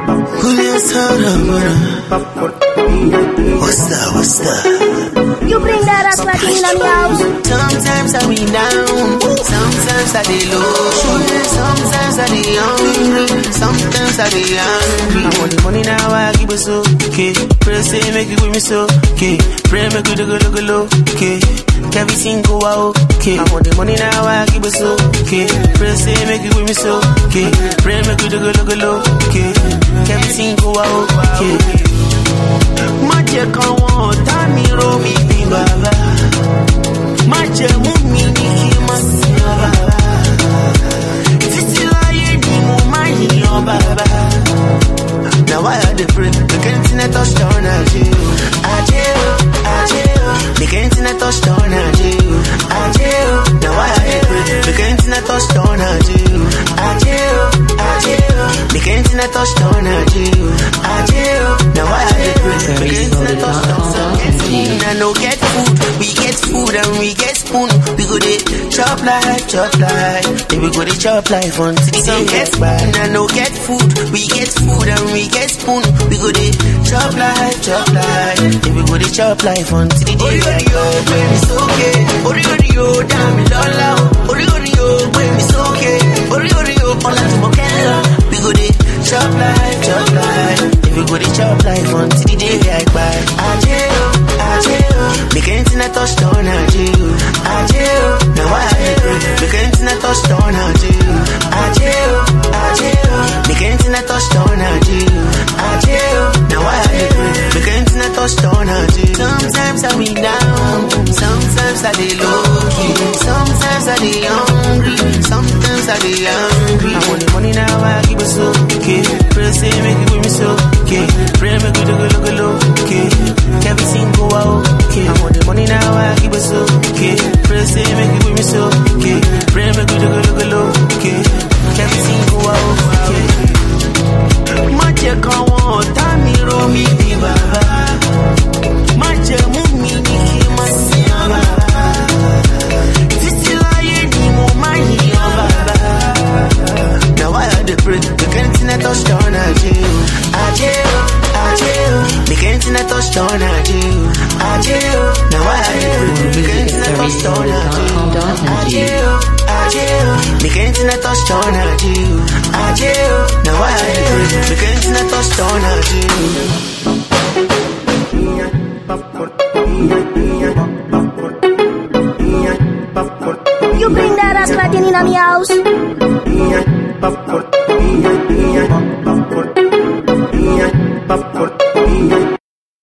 Julio Saramana. What's that? What's that? You bring that ass like in the house. Sometimes I be down, sometimes I be low, sometimes I be hungry, sometimes I be angry. I want the money now, I keep it so okay. Pray say make it with me so okay. Pray make it go go low okay. Everything go out okay. I want the money now, I keep it so okay. Pray say make it with me so okay. Pray make it go go low okay. Everything go out okay. Má jẹ́ kan wọn ọ̀tá mi ró mi bí bàbá. Má jẹ́ mú mi ní kí n má sin ọ bàbá. Títí láyé ni mo máa yìnyàn bàbá. Na why I dey pray? Make internet touch down ajé o. Ajé o, ajé o. Make internet touch down ajé o. Ajé o. Na why I dey pray? Make internet touch down ajé o. Ajé o, ajé o. Make internet touch down ajé o. Ajé o. Na why I dey pray? Make internet touch down ajé o. I no get food, we get food and we get spoon. We go dey chop life, chop life. Then we go dey chop life until the sun get by. I no get food, we get food and we get spoon. We go dey chop life, chop life. Then we go dey chop life until the day get by. When it's okay, ori ori yo, damn me lola. Ori ori yo, when it's okay, ori ori yo, all I do kella. We go dey chop life, chop life. Then we go dey chop life until the day get by. Ajé o, ajé o, make internet touch down ajé o, ajé o. Now why I dey pray? Make internet touch down ajé o, ajé o, ajé o. Make internet touch down ajé o, ajé o. Now why I dey pray? Make internet touch down ajé o. Sometimes I be down, sometimes I dey low key, sometimes I dey hungry, sometimes I dey angry. I want the money now, I keep it so okay. Pray say make it with me so okay. Pray make it go look low okay. Everything go out okay. I want the money now, I keep it so okay. Pray say make it with me so okay. Pray make it go look low okay. Everything go out okay. Má jẹ́ kan wọn ọ̀tá mi ró mi bí bàbá. Má jẹ́ mú mi ní kí n má sin ọ bàbá. Títí láyé ni mo máa yìnyàn bàbá. Now why I dey pray? Make internet touch down ajé o. Ajé o, ajé o. Make internet touch down ajé o. Ajé o. Now why I dey pray? Make internet touch down ajé o. Ajé o, ajé o. Make internet touch down ajé o. Ajé o. Now why I dey pray? Make internet touch down ajé o. You bring that ass like in the house. Popcorn.